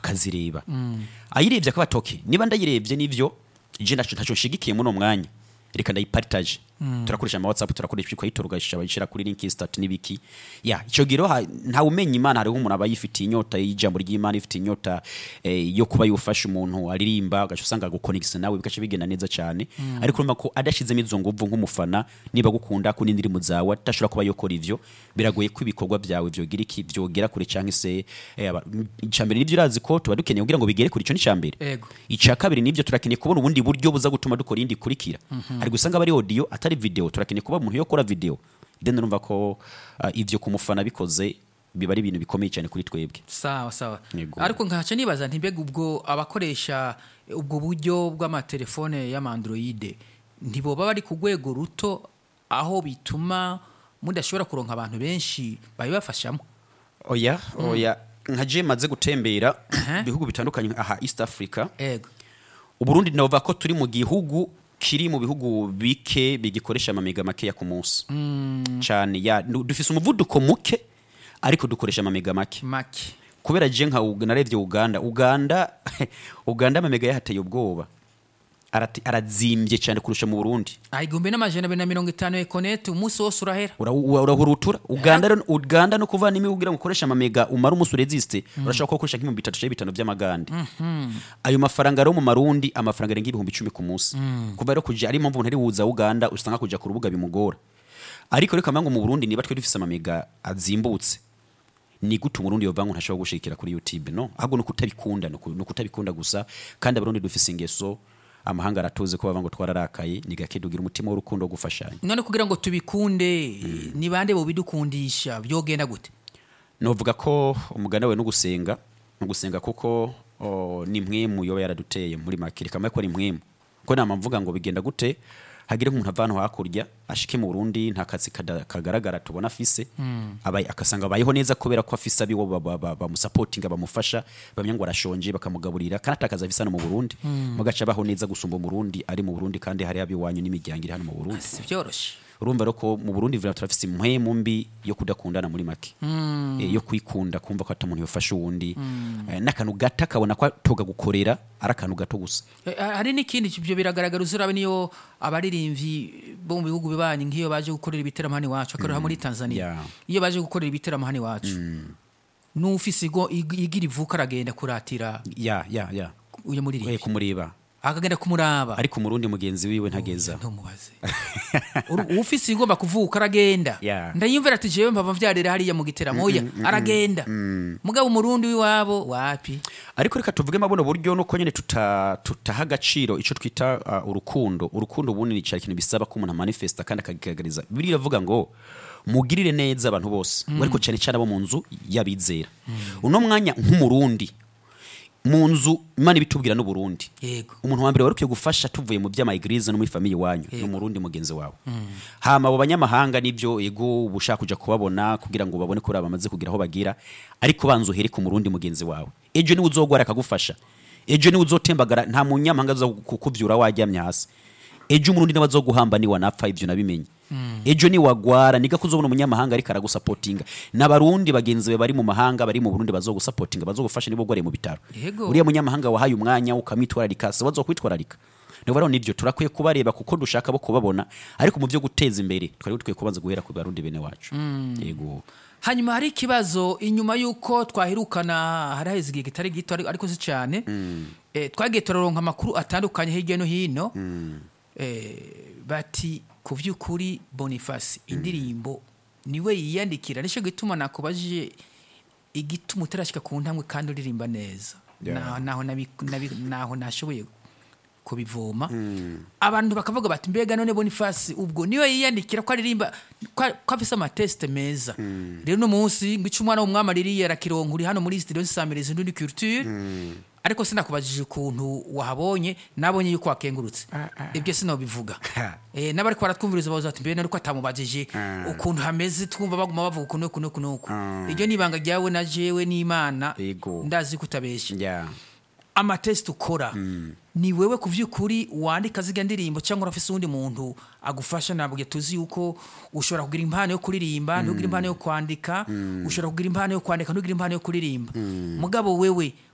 akazireba ayirebye akaba atoke niba ndayirebye nivyo je naco ntaco nshigikiye muri uno mwanya reka ndayipartage turakoresha ama whatsapp turakoresha ikayitora ugashyira bayishyira kuri link stat n'ibiki ya icyo giro ha- ntawe umenya imana hariho umuntu aba yifitiye inyota y'ijambo ry'imana ifitiye inyota eh, yo kuba yufasha umuntu aririmba ugaca usanga gukonegisa nawe bigaca bigenda neza cyane ariko urumva ko adashizemo izo nguvu nk'umufana niba gukunda ko n'indirimbo zawe adashobora kuba yokora ivyo biragoye ko ibikorwa byawe vyogira iki vyogera kure cyangwa se eh, aba- icambere nivyo urazi ko tuba dukeneye kugira ngo bigere kure ico n'icambere Ego. icya kabiri nibyo turakeneye kubona ubundi buryo buza gutuma dukora iyindi ikurikira hari gusanga aba ari audio atari video turakeneye kuba umuntu yo kora video then urumva ko uh, ivyo ku mufana bikoze biba ari ibintu bikomeye cyane kuri twebwe sawa sawa Yego. ariko nkaca nibaza ntibega ubwo abakoresha ubwo buryo bw'amatelefone y'amandroide ntiboba bari ku rwego ruto aho bituma mudashobora kuronka abantu benshi babibafashamo oya oya nka je maze gutembera Aha. ibihugu bitandukanye aha east africa ego uburundi navuga ko turi mu gihugu kiri mu bihugu bike bigikoresha amamega makeya ku munsi cyane ya du- dufise umuvuduko muke ariko dukoresha amamega make make kubera je nka Ug- narebye uganda uganda uganda amamega yahateye ubwoba Arati- arazimbye cyane kurusha mu burundi igihumbi n'amajana abiri na mirongo itanu ekonete umunsi wose urahera Ura- ura- urahurutura uganda rero- uganda no kuvana imwe kugira ngo ukoreshe amamega umara umunsi ureziste urashobora ko ukoresha nk'ibihumbi bitatu cyangwa bitanu by'amagande ayo mafaranga rero mu marundi amafaranga arenga ibihumbi icumi ku munsi kuva rero kuja ari impamvu umuntu ari wuza uganda usanga kuja ku rubuga bimugora ariko reka ngo mu burundi niba twe dufise amamega azimbutse ni gute umurundi yova ngo ntashobora gushikira kuri youtube no ahubwo ni ukutabikunda ni uku- ni ukutabikunda gusa kandi abarundi dufise ingeso amahanga aratuzi ko bava ngo twararakaye ni gake tugira umutima w'urukundo wo gufashanya none kugira ngo tubikunde ni bande bobidukundisha byogenda gute novuga ko umugani we no gusenga no gusenga kuko o, ni mwemu yoba yaraduteye muri make reka ko ni mwemu ko nama mvuga ngo bigenda gute hagire nk'umuntu ava hano hakurya ashike mu Burundi nta kazi kada- kagaragara tubona afise abaye akasanga abayeho neza kubera ko afise abiwo ba- ba- ba- bamusapotinga bamufasha bamenya ngo arashonje bakamugaburira kandi atakaza afise hano mu Burundi mugaca abaho neza gusumba umurundi ari mu Burundi kandi hari abiwanyu n'imiryango iri hano mu Burundi si byoroshye urumva rero ko mu burundi vira turafise impwemu mbi yo kudakundana muri make Eh, yo kwikunda kumva ko ata muntu yofasha uwundi Eh, n'akantu gato akabona ko toga gukorera ari akantu gato gusa Eh, hari n'ikindi ibyo biragaragara uzurabe niyo abaririmbyi bo mu bihugu bibanyi nk'iyo baje gukorera ibiteramo hano iwacu akorera muri tanzania Yeah. iyo baje gukorera ibiteramo hano iwacu n'ufise igo ig- igira ivuka aragenda kuratira ya ya ya uyu Eh, muririmbyi kumureba akagenda kumuraba ariko umurundi mugenzi wiwe ntageza ntumubaze Uru- ufise igomba kuvuka aragenda Yeah. ndayumvira ati jewe mpava vyarira hariya mu giteramo oya aragenda mugabo umurundi w'iwabo wapi ariko reka tuvuge mabuno buryo nuko nyene tuta tutaha agaciro ico twita uh, urukundo urukundo ubundi ni cyari ikintu bisaba ko umuntu amanifesta kandi akagaragariza bibiri iravuga ngo mugirire neza abantu bose ariko cyane cyane abo mu nzu y'abizera uno mwanya nk'umurundi mu nzu imana ibitubwira n'uburundi yego umuntu wa mbere wari ukwiye gufasha tuvuye mu by'amaegirize no muri famiye wanyu ni umurundi mugenzi wawe hama abo banyamahanga nibyo ego uba ushaka kuja kubabona kugira ngo babone ko bari bamaze kugira aho bagira ariko banza uhere ku murundi mugenzi wawe ejo niwe uzogwara akagufasha ejo niwe uzotembagara nta munyamahanga aza kukuvyura wajyamye hasi ejo umurundi nawe azoguhamba ni wanapfa ivyo nabimenye ejo ni wagwara niga kuzobona umunyamahanga ariko aragusapotinga n'abarundi bagenzi be bari mu mahanga bari mu burundi bazogusapotinga bazogufasha nibo gware mu bitaro Yego. uriya munyamahanga wahaye umwanya ukamwitwararika se wazokwitwararika niba rero nivyo turakwiye kubareba kuko dushaka bo kubabona ariko mu byo guteza imbere twari dukwiye kubanza guhera ku barundi bene wacu yego hanyuma hari ikibazo inyuma y'uko twahirukana haraheze igihe kitari gito ariko- ariko si cyane eh, twagiye turaronka amakuru atandukanye hirya no hino eh, bati ku by'ukuri boniface indirimbo niwe yiyandikira nicyo gituma nakubajije igituma utarashyika ku ntambwe kandi uririmba neza Yeah. naho naho nabi- nabi- naho nashoboye kubivoma abantu bakavuga bati mbega none boniface ubwo niwe yiyandikira ko aririmba ko ko afise amatesite meza rero uno munsi ngo ico umwana w'umwami aririye arakironka uri hano muri studio zisamiriza indundi culture ariko sinakubajije ukuntu wahabonye nabonye yuko wakengurutse ibyo sinobivuga eh n'abari baratwumviriza bavuze bati mbere nariko atamubajije ukuntu hameze twumva baguma bavuga ukuntu ukuntu ukuntu uku iryo nibanga ryawe na jewe n'imana Yego. ndazi kutabeshya yeah. amatesite ukora ni wewe ku by'ukuri wandika ziga ndirimbo cyangwa urafise uwundi muntu agufasha ntabwo tuzi yuko ushobora kugira impano yo kuririmba ntugira impano yo kwandika ushobora kugira impano yo kwandika ntugira impano yo kuririmba mugabo wewe